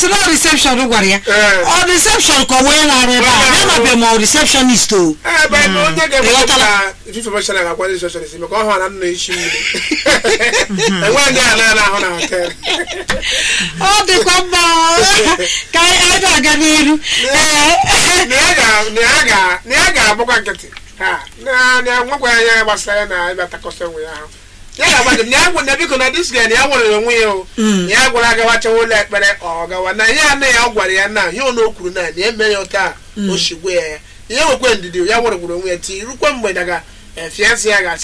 sị na reception gwara ya Ee. ọ reception ka ọ wee na-arụ ebe a ya mabe ma ọ receptionist o ebe na onye ga-eme Ịghọtala? ka information ga-agwa ndị social isi maka ọ hụrụ na nna isi mmiri enweghị ndị a na-ahụ na hotel ọ dịkwa mma o. ka anyị na-aga n'iru Ee. na ya ga- na ya ga- na ya ga-abụkwa nkịtị ha na na nwekwa ya anya gbasara ya na ịbata kọsọ onwe ya ahụ ya ga-agba gị na ya gwa na biko na dis guy na ya nwere onwe ya o Mm. na ya gwara agawa chọwa ụlọ ekpere ọ gawa na ihe anụ ya ọ gwara ya na ihe ọ na o kwuru na na eme ya ụta o shigwe ya ya ihe nwekwe ndidi ya nwere gwuru onwe ya ti rukwe mgbe daga fiansị ya ga-asị